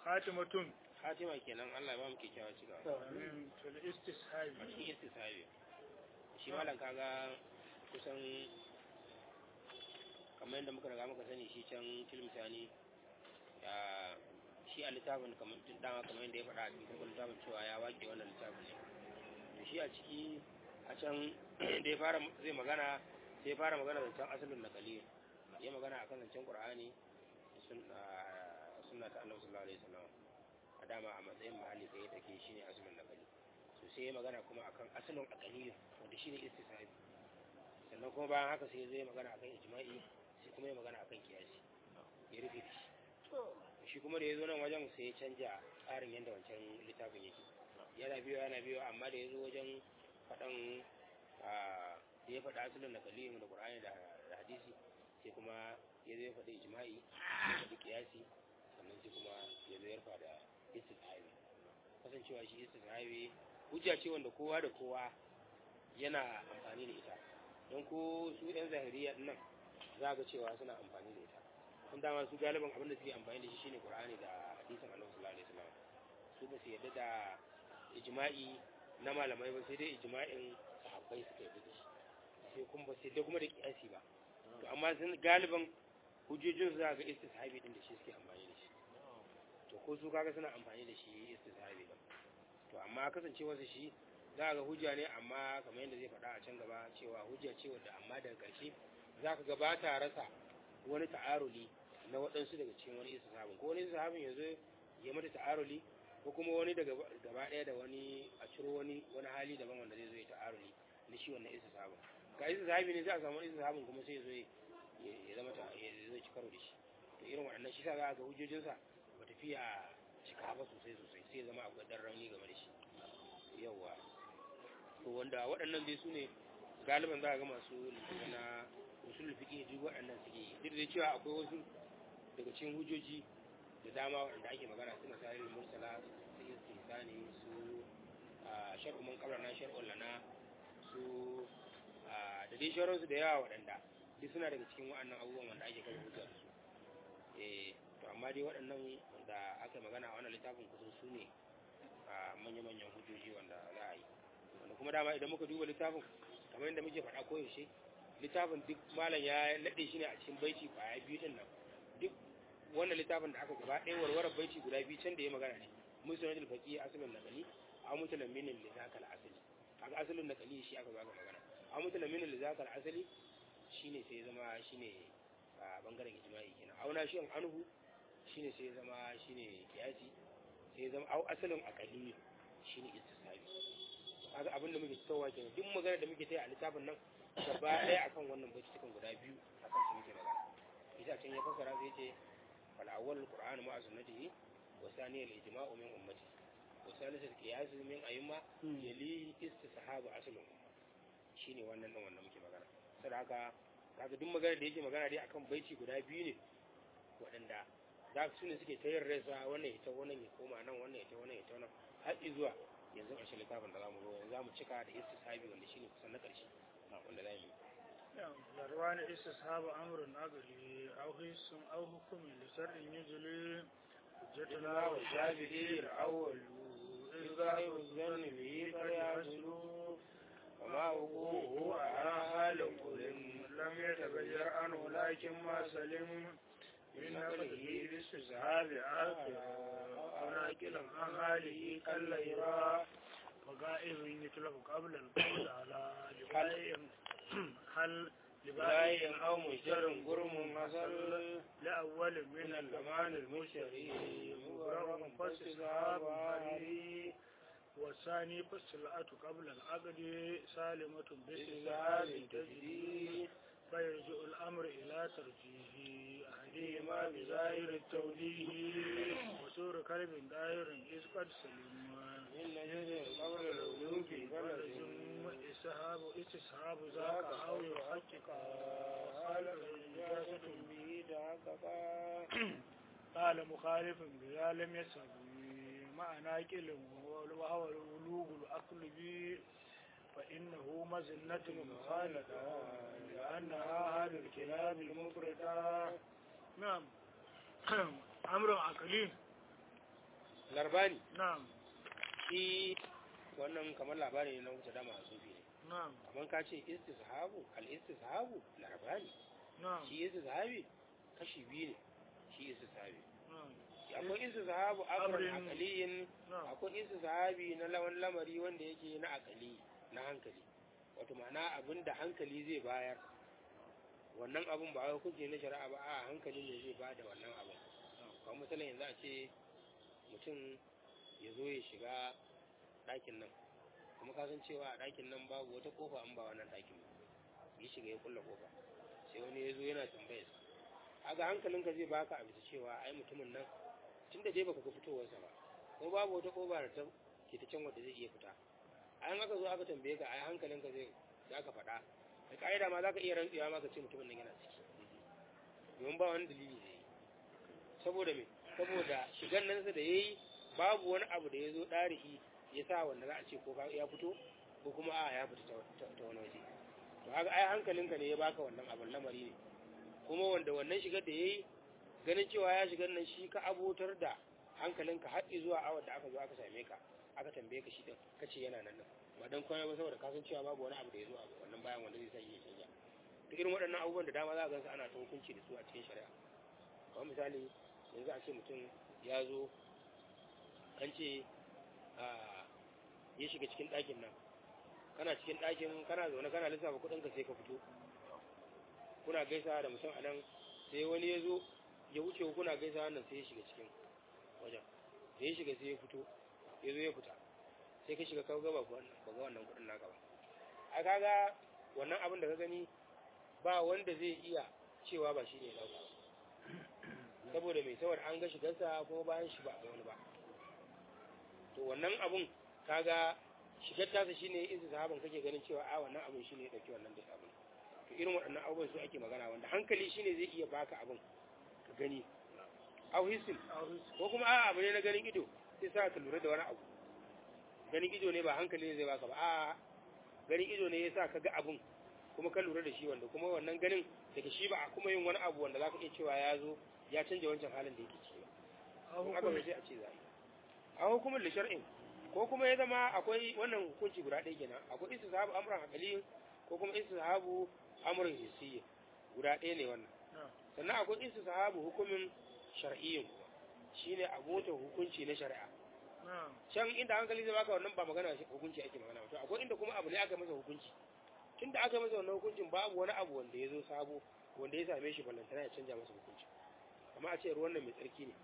khatimatun Fatima kenan Allah ya ba mu kyakkyawa cikawa amin fil istishabi a cikin istisabi shi malam kaga kusan kamar yadda muka riga muka sani shi can tilmisani ya shi a littafin kamar tun dama kamar yadda ya faɗa a cikin farkon littafin cewa ya wake wannan littafin ne to shi a ciki a can da ya fara zai magana sai ya fara magana zancen asalin nakali ya magana akan zancen qur'ani da sun- a sunna ta annabi sallallahu alaihi wasallam a dama a matsayin mahalli tsaye take shine asalin nakali to sai ya magana kuma akan asalin akali wanda shine istisabi sannan kuma bayan haka sai zai magana akan ijma'i sai kuma ya magana akan kiyasi ya rufe da shi shi kuma da ya zo nan wajen sai ya canja tsarin yadda wancan littafin yake yana biyo yana biyo amma da ya zo wajen faɗan a da ya faɗa asalin na kaliyin da ƙur'ani da da hadisi sai kuma ya zo ya faɗi ijma'i ya faɗi kiyasi sannan sai kuma ya zo ya rufa da istisabi kasancewa shi istisabi hujja ce wanda kowa da kowa yana amfani da ita don ko su yan zahiriya nan za ga cewa suna amfani da ita kun dama su galiban abin da suke amfani da shi shine qur'ani da hadisin annabi sallallahu alaihi wasallam su ba su yadda da ijma'i na malamai ba sai dai ijma'in sahabbai suka yadda da shi sai kuma ba sai dai kuma da kiyasi ba to amma sun galiban hujjojin su za ga istishabi din da shi suke amfani da shi to ko su kaga suna amfani da shi istishabi ba to amma kasancewar su shi za ga hujja ne amma kamar yadda zai faɗa a can gaba cewa hujja ce wadda amma daga ƙarshe za ka gaba ta rasa wani ta'aruli na waɗansu daga cikin wani istishabin ko wani istishabin ya zo ya mata ta'aruli ko kuma wani daga gaba ɗaya da wani a ciro wani wani hali daban wanda zai zo ya ta'aruli na shi wannan istishabin ga istishabi ne sai a samu wani istishabin kuma sai ya zo ya- ya zama ta ya zo ya ci karo da shi to irin waɗannan shi sa za ga hujjojinsa ba tafiya cika ba sosai sosai sai ya zama akwai ɗan rauni game da shi yawwa to wanda waɗannan dai su ne galiban za a ga masu littattafai na usul fiqh duk waɗannan suke yi duk da cewa akwai wasu daga cikin hujjoji da dama waɗanda ake magana suna sarin mursala su istisani su a shar'u man qablana shar'un lana su a da dai sauransu da yawa waɗanda duk suna daga cikin waɗannan abubuwan wanda ake kafa hujja da su eh to amma dai waɗannan wanda aka magana a wannan littafin kusan su ne a manya-manyan hujjoji wanda za a yi wanda kuma dama idan muka duba littafin kamar yadda muke faɗa koyaushe littafin duk malam ya naɗe shi ne a cikin baiti kwaya biyu ɗin nan duk wannan littafin da aka gaba ɗaya warware baiti guda biyu can da ya magana ne musulun faqi asalin naqali a mutulan minin li zakal asali kaga asalin naqali shi aka baka magana a mutulan minin li zakal asali shine sai ya zama shine a bangaren ijma'i kenan auna shi an anhu shine sai ya zama shine kiyasi sai ya zama au asalin aqali shine istisabi kaga abin da muke fitowa kenan duk magana da muke tayi a littafin nan gaba ɗaya akan wannan baitukan guda biyu akan su muke magana isa can ya fassara sai ce fal awwal qur'an ma'a sunnatihi wa thani al ijma'u min ummati wa thalith al qiyas min ayyuma yali istishabu aslun umma shine wannan din wanda muke magana saboda haka kaga duk magana da yake magana dai akan baiti guda biyu ne waɗanda za su ne suke tayar rasa wannan ita wannan ya koma nan wannan ita wannan ita wannan har zuwa yanzu ƙarshen littafin da zamu zo yanzu zamu cika da istishabi wanda shine kusan na ƙarshe wanda zamu yi zarwani istishabu amrun agari aw hisun aw hukumi li shar'in yujli hujjatuna wa shafi'i al-awwal إذا الظن به فليحصل وما وقوعه على حال كل لم يتغير عنه لكن ما سلم من نقله باستصحاب آخر أو ناكلا عن حاله كالليرا وغائب يتلف قبل القول على لبايع هل باي لبايع أو مشتر قرم حصل لأول من الأمان المشتري مبرر فاستصحاب هذه والثاني فالسلعة قبل العقد سالمة باستصحاب تجري فيرجع الأمر إلى ترجيح أحدهما بظاهر التوجيه وسور كلب دائر إذ قد سلم إن جزء قبل العلوم في بلد ثم استصحاب استصحاب ذاك أو يحقق قال إجازة به تحققا قال مخالف بها لم يسب مع ناقل وهو الولوغ الأقل به فإنه مزنة مخالفة لأنها هذا الكلاب المفردة نعم أمر عقلي larbani na'am shi wannan kamar labari ne na wuce dama a sufi ne na'am kamar ka ce istishabu al istishabu larbani na'am shi istishabi kashi biyu ne shi istishabi na'am akwai istishabu amrun Amrin- aqaliyin na'am akwai istishabi na lawan lamari wanda yake na akali na hankali wato ma'ana abin da hankali zai bayar wannan abin ba wai hukunci na shari'a ba a hankali ne zai bada wannan abin kamar misalin yanzu a ce mutum ya zo ya shiga ɗakin nan kuma ka san cewa a ɗakin nan babu wata kofa an ba wannan ɗakin ba ya shiga ya kulla kofa sai wani ya zo yana tambayar sa aga hankalinka zai baka a bisa cewa ai mutumin nan tun da dai baka ga fitowarsa ba ko babu wata kofa da ta ke ta can wadda zai iya fita an aka zo aka tambaye ka ai hankalinka zai za ka faɗa da ƙa'ida ma za ka iya rantsuwa ma ka ce mutumin nan yana ciki domin ba wani dalili da yi saboda me saboda shigan nan sa da ya yi babu wani abu da ya zo ɗari'i ya sa wanda za a ce ko ya fito ko kuma a ya fita ta ta wani waje to haka ai hankalinka ne ya baka wannan abin lamari ne kuma wanda wannan shigar da ya yi ganin cewa ya shigar nan shi ka abotar da hankalinka har zuwa awar da aka zo aka same ka aka tambaye ka shi din ka ce yana nan nan ba dan komai ba saboda kasan cewa babu wani abu da ya zo a wannan bayan wanda zai sa shi ya canja to irin waɗannan abubuwan da dama za a gansu ana ta hukunci da su a cikin shari'a kamar misali yanzu a ce mutum ya zo an ce a ya shiga cikin ɗakin nan kana cikin ɗakin kana zaune kana lissafa kuɗin ka sai ka fito kuna gaisa da mutum a nan sai wani ya zo ya wuce ku kuna gaisa wannan sai ya shiga cikin wajen da ya shiga sai ya fito ya zo ya fita sai ka shiga kawo gaba ba ga wannan kuɗin naka ba a kaga wannan abin da ka gani ba wanda zai iya cewa ba shi ne ya ɗauka ba saboda mai saboda an ga shigarsa kuma bayan shi ba a ga wani ba to wannan abun kaga shigar tasa shine izu sahaban kake ganin cewa a wannan abun shine ya dauki wannan da abun to irin waɗannan abubuwan su ake magana wanda hankali shine zai iya baka abun ka gani au hisin ko kuma a abu ne na ganin ido sai sa ka lura da wani abu ganin ido ne ba hankali ne zai baka ba a ganin ido ne yasa ka ga abun kuma ka lura da shi wanda kuma wannan ganin daga shi ba a kuma yin wani abu wanda zaka iya cewa ya zo ya canja wancan halin da yake ciki ba kun aka sai a ce za a yi a hukumar da shar'in ko kuma ya zama akwai wannan hukunci guda ɗaya kenan akwai istisahabu amran aqli ko kuma istisahabu amran hissiyya guda ɗaya ne wannan sannan akwai istisahabu hukumin shar'iyyin shine abota hukunci na shari'a can inda hankali zai baka wannan ba magana hukunci ake magana to akwai inda kuma abu ne aka masa hukunci tunda aka masa wannan hukuncin babu wani abu wanda ya zo sabo wanda ya same shi ballantana ya canja masa hukunci amma a ce ruwan nan mai tsarki ne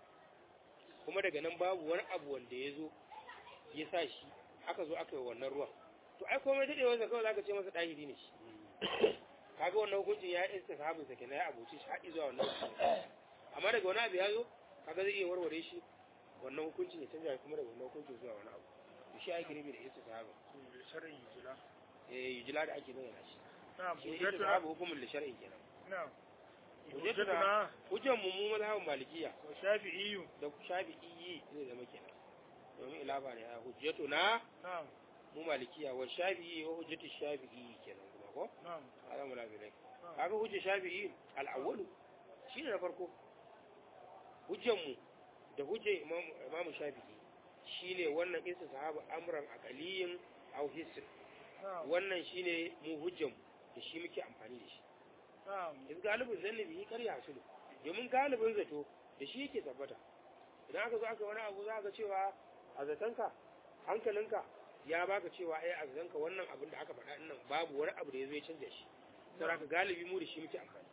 kuma daga nan babu wani abu wanda ya zo ya sa shi aka zo aka yi wannan ruwan to ai komai daɗewar sa kawai zaka ce masa ɗahiri ne shi kaga wannan hukuncin ya iska sahabin sa kenan ya abuci shi haɗi zuwa wannan amma daga wani abu ya zo kaga zai iya warware shi wannan hukuncin ya canja kuma daga wannan hukuncin zuwa wani abu to shi ake nufi da iska sahabin shar'in yujila eh yujila da ake bayyana shi na'am shi iska sahabin hukumin da shar'in kenan na'am hujjatuna hujjan mu mu mazhabin malikiya wa shafi'iyyu da shafi'i zai zama kenan domin ilaba ne a hujjatuna na'am mu malikiya wa shafi'i wa hujjatu shafi'i kenan kuma ko na'am ala mu labi rai na'am kaga hujja shafi'i al-awwalu shine na farko hujjan mu da hujjar imam imam shafi'i shine wannan isa sahaba amran aqaliyin aw hisn na'am wannan shine mu hujjan mu da shi muke amfani da shi na'am yanzu galibin zannabi yi karya su ne domin galibin zato da shi yake tabbata idan aka zo aka wani abu za ka cewa a zatonka hankalinka ya baka cewa ai a zatonka wannan abin da aka faɗa nan babu wani abu da ya zo ya canja shi saboda haka galibi mu da shi muke amfani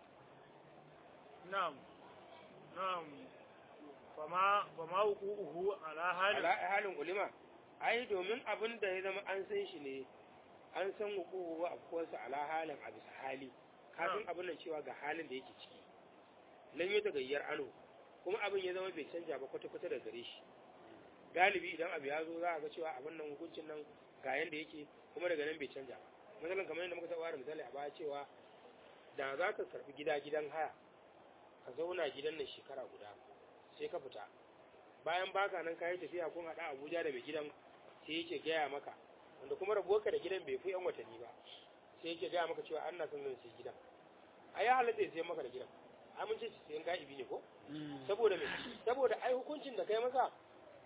na'am na'am fama fama wuquhu ala halin ala halin ulima ai domin abin da ya zama an san shi ne an san wuquhu wa afkuwarsa ala halin a bisa hali kafin abin nan cewa ga halin da yake ciki lan yi gayyar ano kuma abin ya zama bai canja ba kwata-kwata da gare shi galibi idan abu ya zo za a ga cewa abin nan hukuncin nan ga yanda yake kuma daga nan bai canja ba misalin kamar yadda muka taɓa da misali a baya cewa da za ka karɓi gida gidan haya ka zauna gidan nan shekara guda sai ka fita bayan baka nan kayi tafiya kun haɗa abuja da mai gidan sai yake gaya maka wanda kuma rabuwarka da gidan bai fi yan watanni ba sai yake gaya maka cewa an na son zan sai gidan a ya halatta ya sayan maka da gidan amince shi sayan ga'ibi ne ko saboda me saboda ai hukuncin da kai masa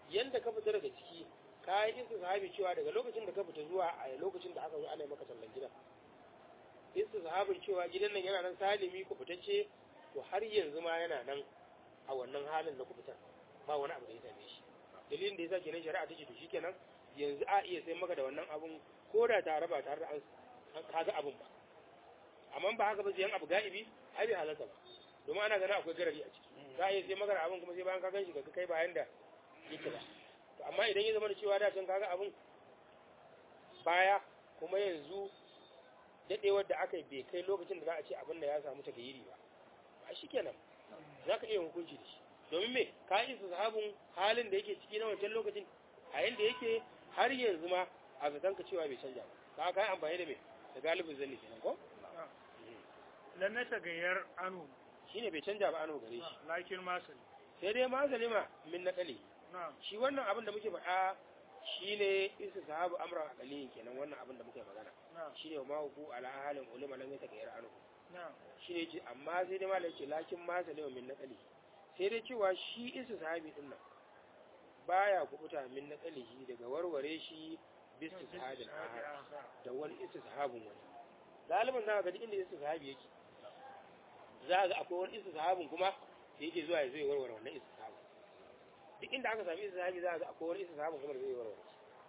yanda ka fita daga ciki ka yi sahabi cewa daga lokacin da ka fita zuwa a lokacin da aka zo ana maka sallan gidan sahabin cewa gidan nan yana nan salimi ku fitacce to har yanzu ma yana nan a wannan halin da ku fitar ba wani abu da ya same shi dalilin da yasa kenan shari'a take to shikenan yanzu a iya sai maka da wannan abun ko da tare ba tare da an kaga abun ba amma ba haka ba sai abu ga'ibi ai bai halarta ba domin ana ganin akwai garari a ciki za a iya sai maka da abun kuma sai bayan ka gan shi ka kai bayan da yake ba to amma idan ya zama da cewa da can kaga abun baya kuma yanzu dadewar da aka yi bai kai lokacin da za a ce abin da ya samu tagayiri ba a shi kenan za ka iya hukunci da shi domin me ka yi su sahabin halin da yake ciki na wancan lokacin a yanda yake har yanzu ma a zaton ka cewa bai canja ba ka yi amfani da me da galibin zanni kenan ko lan na tagayyar anu shine bai canja ba ano gare shi lakin masal sai dai ma zalima min naqali na'am shi wannan abin da muke faɗa shine isa sahabu amran aqali kenan wannan abin da muke magana na'am shine ma hu ala halin ulama lam yatagayyar anu na'am shine ce amma sai dai malai ce lakin ma zalima min naqali sai dai cewa shi isa sahabi din nan baya kubuta min naqalihi daga warware shi bis sahabin ahad da wani isa sahabin wani galiban za ka ga duk inda isa sahabi yake za ga akwai wani isa sahabin kuma da yake zuwa ya zo ya warware wannan isa sahabin duk inda aka sami isa sahabi za ga akwai wani isa sahabin kuma da zai warware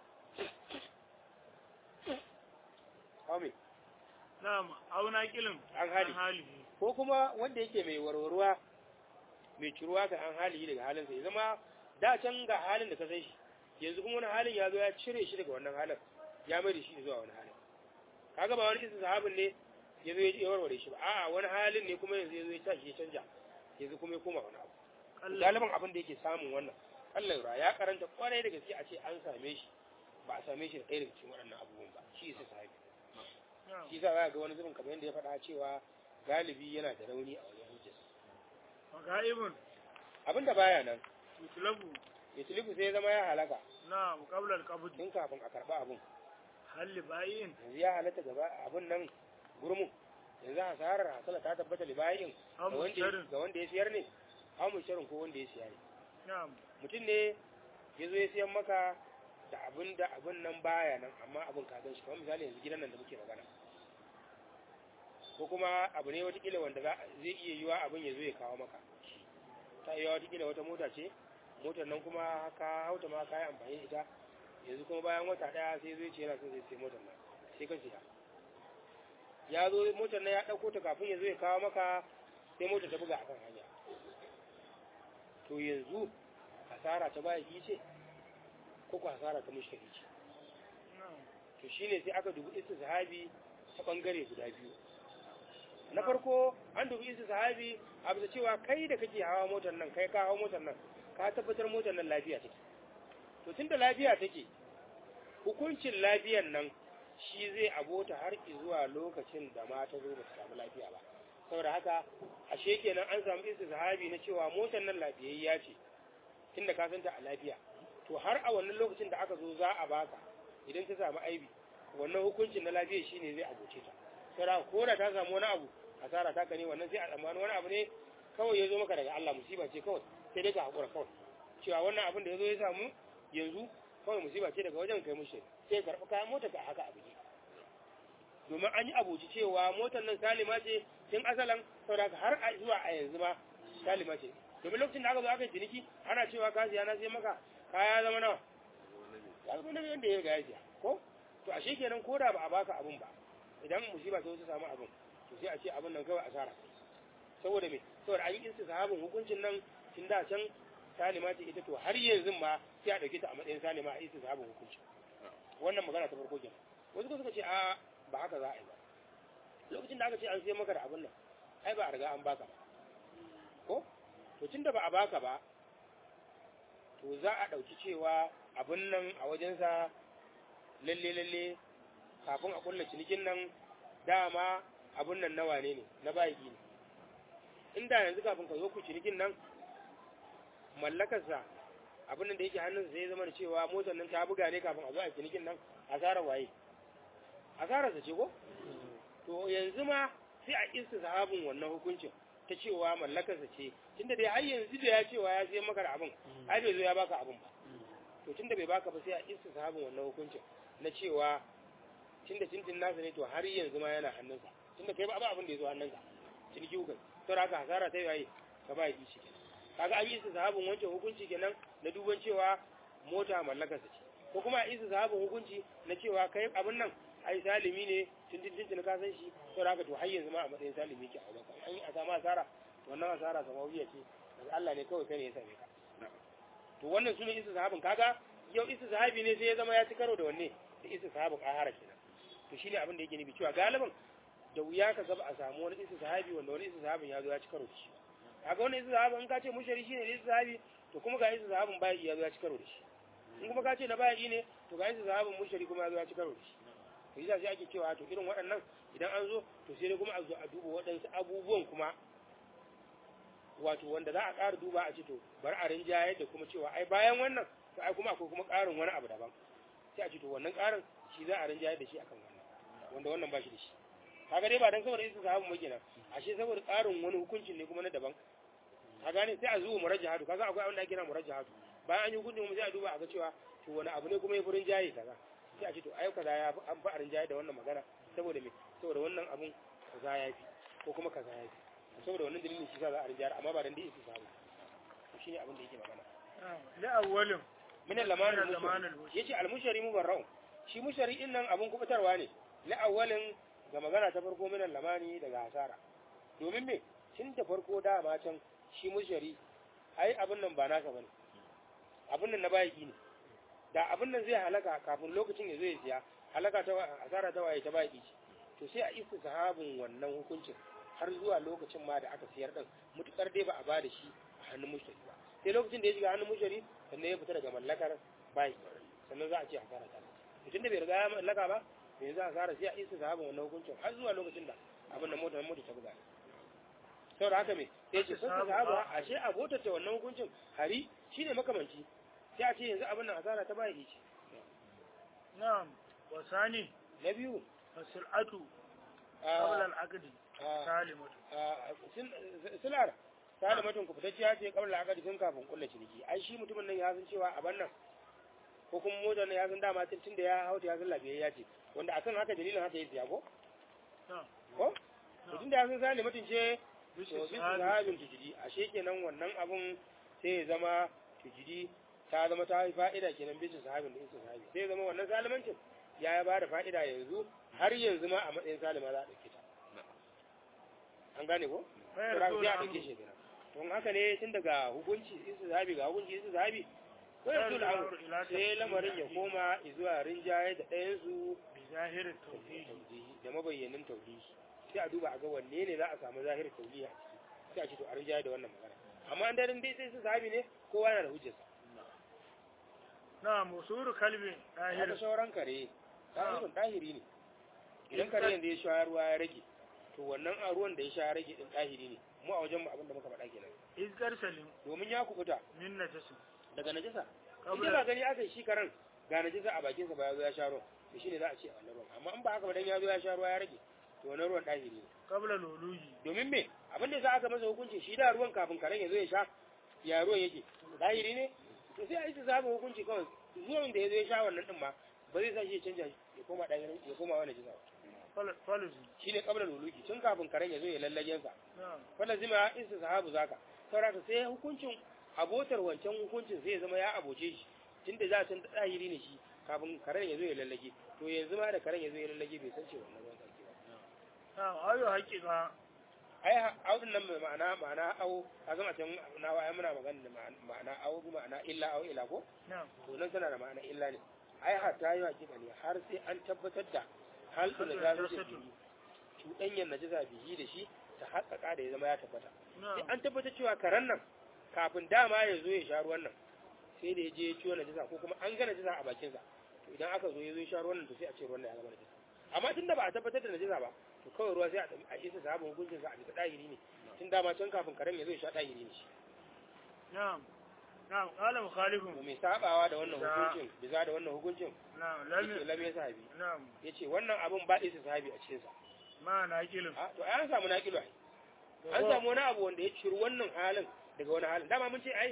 shi Kame, na'am auna kilin An hali. halihi ko kuma wanda yake mai warwarwa mai ciruwa kan an hali daga halinsa ya zama da can ga halin da ka san shi yanzu kuma wani halin ya zo ya cire shi daga wannan halin ya mai da shi zuwa wani halin kaga ba wani isa sahabin ne ya zo ya warware shi ba a'a wani halin ne kuma yanzu ya zo ya tashi ya canja yanzu kuma ya koma wani abu kallon galiban abin da yake samun wannan Allah ra ya karanta kwarai da gaske a ce an same shi ba a same shi da ɗaya daga cikin waɗannan abubuwan ba shi isa sahabi na'am shi sa za ga wani zubin kamar yadda ya faɗa cewa galibi yana da rauni a wajen hujjar magaibun abinda baya nan mutlabu yutilifu sai ya zama ya halaka na'am qabla al-qabd tun kafin a karɓa abin hal bayin yanzu ya halatta gaba abin nan gurmu yanzu hasarar hasala ta tabbata libayin ga am wanda sharin ga wanda ya siyar ne amu sharin ko wanda ya siya ne na'am mutum ne ya zo ya siyan maka da abin da abin nan baya nan amma abin ka gan shi kamar misali yanzu gidan nan da muke magana ko kuma abu ne watakila wanda za- zai iya yiwa abin ya zo ya kawo maka ta iya watakila wata mota ce motar nan kuma ka hauta ma ka yi amfani da ita yanzu kuma bayan wata daya sai zai ce yana son zai sai motar nan sai ka siya ya zo motar nan ya ɗauko ta kafin ya zo ya kawo maka sai motar ta buga akan hanya to yanzu hasara ta baya ce ko ko hasara ta mushtari ce na'am to shine sai aka dubi sahabi ta bangare guda biyu na farko an dubi sahabi a bisa cewa kai da kake hawa motar nan kai ka hawa motar nan ka tabbatar motar nan lafiya take to tunda lafiya take hukuncin lafiyan nan shi zai abota har zuwa lokacin da ma ta zo ba ta samu lafiya ba saboda haka ashe kenan an samu sahabi na cewa motar nan lafiyayya ce tunda ka santa a lafiya to har a wannan lokacin da aka zo za a baka idan ta samu aibi wannan hukuncin na lafiya shine zai abuce ta saboda ko da ta samu wani abu asara ta ka ne wannan sai a tsammani wani abu ne kawai ya zo maka daga Allah musiba ce kawai sai dai ka hakura kawai cewa wannan abin da ya zo ya samu yanzu kawai musiba ce daga wajen kai mushi sai karɓi kayan motar ka haka abu ne domin an yi abuci cewa motar nan salima ce tun asalan saboda haka har a zuwa a yanzu ma salima ce domin lokacin da aka zo aka yi ciniki ana cewa ka siya na sai maka kaya zama nawa ya zama nawa yadda ya riga ya siya ko to ashe kenan ko da ba a baka abun ba idan musiba ta wasu samu abun to sai a ce abun nan kawai asara saboda me saboda an yi sahabin hukuncin nan tun da can salima ce ita to har yanzu ma sai a dauke ta a matsayin salima a isa sahabin hukunci wannan magana ta farko kenan wasu ko suka ce a ba haka za a yi ba lokacin da aka ce an sai maka da abun nan ai ba a riga an baka ba ko to tunda ba a baka ba to za a ɗauki cewa abun nan a wajensa lalle lalle kafin a kulla cinikin nan dama abun nan nawa ne ne na bayiki ne inda yanzu kafin ka zo ku cinikin nan mallakarsa abun nan da yake hannunsa sai ya zama da cewa motar nan ta buga ne kafin a zo a cinikin nan asarar waye asararsa ce ko to yanzu ma sai a isa sahabin wannan hukuncin ta cewa mallakarsa ce tunda dai har yanzu da ya cewa ya sai maka da abin ai bai zo ya baka abin ba to tunda bai baka ba sai a istishabin wannan hukuncin na cewa tunda tintin nasa ne to har yanzu ma yana hannunsa tunda kai ba abin da ya zo hannunka ciniki hukai to haka hasara ta yayi ka ba yi shi kaga an yi istishabin wancan hukunci kenan na duban cewa mota mallakar sa ce ko kuma a istishabin hukunci na cewa kai abin nan ai salimi ne tintin tintin ka san shi to haka to har yanzu ma a matsayin salimi ke a wajen ka an yi a samu asara wannan asara samawiya ce daga Allah ne kawai kai ne ya same ka to wannan sune istishabin kaga yau istishabi ne sai ya zama ya ci karo da wanne da istishabin ahara kenan to shine abin da yake nufi cewa galiban da wuya ka gaba a samu wani istishabi wanda wani istishabin ya zo ya ci karo da shi kaga wani istishabin in ka ce mushari shine istishabi to kuma ga istishabin bai ya zo ya ci karo da shi in kuma ka ce na bai ne to ga istishabin mushari kuma ya zo ya ci karo da shi to yasa sai ake cewa to irin waɗannan idan an zo to sai dai kuma a zo a duba waɗansu abubuwan kuma wato wanda za a ƙara duba a ce to bari a rinjaye da kuma cewa ai bayan wannan to ai kuma akwai kuma ƙarin wani abu daban sai a ce to wannan ƙarin shi za a rinjaye da shi akan wannan wanda wannan ba shi da shi kaga dai ba dan saboda isa sahabu mu kenan ashe saboda ƙarin wani hukuncin ne kuma na daban ka gane sai a zuwa murajjahatu kaga akwai abin da ake kira murajjahatu bayan an yi hukuncin mu sai a duba a ga cewa to wani abu ne kuma ya furin jaye kaza sai a ce to ai kaza ya fi an fi a rinjaye da wannan magana saboda me saboda wannan abun kaza ya fi ko kuma kaza ya fi saboda wannan dalilin shi za a rinjayar amma ba dan dai isa sahabu shi ne abin da yake magana la awwalin min al-laman Min al-laman al-mushari al-mushari. yace al-mushari mubarra'u shi mushari din nan abun kubutarwa ne la awwalin ga magana ta farko min al-lamani daga hasara domin me tun da farko dama can shi mushari ai abin nan ba naka bane abin nan na bayaki ne da abin nan zai halaka kafin lokacin ya zo ya siya halaka ta wa- hasara ta waye ta bayaki ce to sai a isa sahabin wannan hukuncin har zuwa lokacin ma da aka siyar din mutukar dai ba a ba da shi a hannun mushari ba sai lokacin da ya shiga hannun mushari sannan ya fita daga mallakar bayi sannan za a ce hasara ta mutum da bai riga ya mallaka ba bai za a hasara sai a isa sahabin wannan hukuncin har zuwa lokacin da abin da mota mota ta buga saboda haka me sai ce sun sahaba ashe abotar ta wannan hukuncin hari shine makamanci sai a ce yanzu abin nan hasara ta bayi ce na'am wasani na biyu fasilatu a- qabla al-aqdi a- salimatu a- sil- silar salimatun ku fitacciya ce kabla aka tun kafin kulla ciniki ai shi mutumin nan ya san cewa a nan ko kuma motar nan ya san dama tun tun da ya hauta ya san lafiyayya ce wanda akan haka dalilin haka ya siya ko na'am ko to tun da ya san salimatun ce bishi to bisu sahabi sahabin tujidi ashe kenan wannan abun sai ya zama tujidi ta zama ta yi fa'ida kenan bisu sahabin da isu sahabi sai ya zama wannan salimancin ya ya ba da fa'ida yanzu har yanzu ma a matsayin salima za a ɗauke ta an gane ko? bayar Sai a dole ɗauke shi kenan don haka ne tun daga hukunci isu sahabi ga hukunci isu sahabi sai Bayar su dole al'amur ila sai tafsir lamarin ya al-aqdi. koma zuwa rinjaye da ɗayansu bi zahirin tawhid tauhidi da mabayyanin tauhidi sai a duba a ga wanne ne za a samu zahirin tauhidi a ciki sai a ce to a rinjaye da wannan magana amma an daren dai sai su sahabi ne kowa yana da hujjarsa na'am usuru kalbi haka dahir sauran kare ɗahirin ɗahiri ne idan kare yanzu ya sha ruwa ya rage to wannan a ruwan da ya sha ya rage din ɗahiri ne mu a wajen mu abin da muka faɗa kenan izkar salim domin ya kubuta min najasin daga najasa in qabla ba gani aka yi shi karen ga najasa a bakinsa ba ya zo ya sha ruwan to shine za a ce a wannan ruwan amma in ba haka ba dan ya zo ya sha ruwa ya rage to wannan ruwan ɗahiri ne qabla luluji domin me abin da za aka masa hukunci shi da ruwan kafin karen ya zo ya sha ya ruwan yake zahiri ne to sai a yi zaɓin hukunci kawai zuwan da ya zo ya sha wannan din ma ba zai sa shi ya canja ya koma ɗahirin ya koma wani jisa Fal- faluzi shi ne kabla luluki tun kafin karen ya zo ya lallagen sa na'am wanda zima isa sahabu zaka saboda sai hukuncin abotar wancan hukuncin zai zama ya aboce shi tunda za a san ɗahiri ne shi kafin karen ya zo ya lallage to yanzu ma da karen ya zo ya lallage bai san cewa wannan ruwan sarki ba na'am ayo haqiqa ai audin nan mai ma'ana ma'ana au a zama can na waya muna magana da ma'ana- ma'ana au bi ma'ana illa au ila ko na'am to nan tana da ma'ana illa ne ai hatta yi hakika ne har sai an tabbatar da halin da za su bihi cuɗanyar najasa bihi da shi ta haƙaƙa da ya zama ya tabbata sai na'am an tabbatar cewa karen nan kafin dama ya zo ya sha ruwan nan sai da ya je ya ciwo najasa ko kuma an ga najasa a bakinsa to idan aka zo ya zo ya sha ruwan nan to sai a ce ruwan nan ya zama najasa amma tun da ba a tabbatar da najasa ba to kawai ruwa sai a tafi a isa sabon hukuncin sa a bisa ɗahiri ne tun dama can kafin karen ya zo ya sha ɗahiri ne shi na'am na'am qala mukhalifun to mai sabawa da wannan Bisa- hukuncin bisa da wannan hukuncin na'am yake lam lam ya sahabi na'am yace wannan abun ba isa sahabi a cikin sa ma naqilun a to ai an samu naƙilu ai an samu wani abu wanda ya ciri wannan halin daga wani halin dama mun ce ai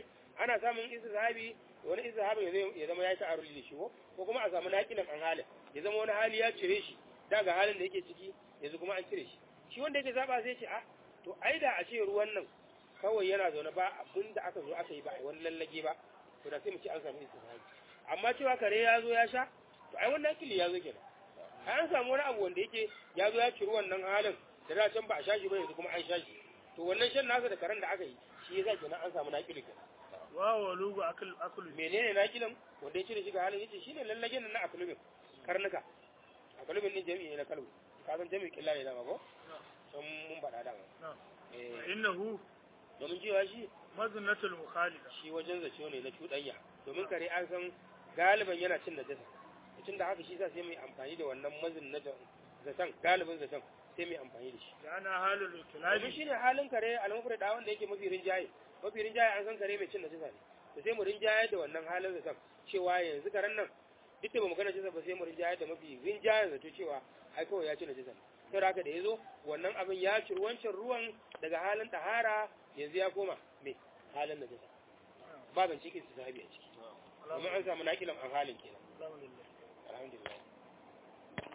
ana samun istizhabi wani istizhabi ya zama ya ta'aruli da shi ko ko kuma a samu naqilan an halin ya zama wani hali ya cire shi daga halin da yake ciki yanzu kuma an cire shi shi wanda yake zaba sai ce a to ai da a ce ruwan nan kawai yana zaune ba abin da aka zo aka yi ba a wani lallage ba to da sai mu ce an samu istihadi amma cewa kare ya zo ya sha to ai wannan kili ya zo kenan ai an samu wani abu wanda yake ya zo ya ciri wannan halin da da can ba a sha shi ba yanzu kuma an sha shi to wannan shan nasa da karen da aka yi shi yasa kenan an samu nakili kenan wa walugu akul akulu menene nakilin wanda ya cire shi ga halin yace shine lallagen nan na akulubin karnuka akulubin din jami'i ne na kalbu ka san jami'i killa ne dama ko sun mun faɗa dama na'am eh innahu domin cewa shi maznatul mukhalida shi wajen zace ne na cuɗanya domin kare an san galiban yana cin najasa tun da haka shi sa sai mai amfani da wannan mazin na zaton galibin zaton sai mai amfani da shi yana halul domin kilabi shi ne halin kare almufri da wanda yake mafi rinjaye mafi rinjaye an san kare mai cin najasa ne to sai mu rinjaye da wannan halin zaton cewa yanzu karen nan duk da ba mu gana najasa ba sai mu rinjaye da mafi rinjaye zato cewa ai kawai ya ci najasa ne sai haka da ya zo wannan abin ya ciri wancan ruwan daga halin tahara yanzu ya koma me halin najasa ba ban cikin su sahabi a ciki domin an samu nakilan an halin kenan alhamdulillah alhamdulillah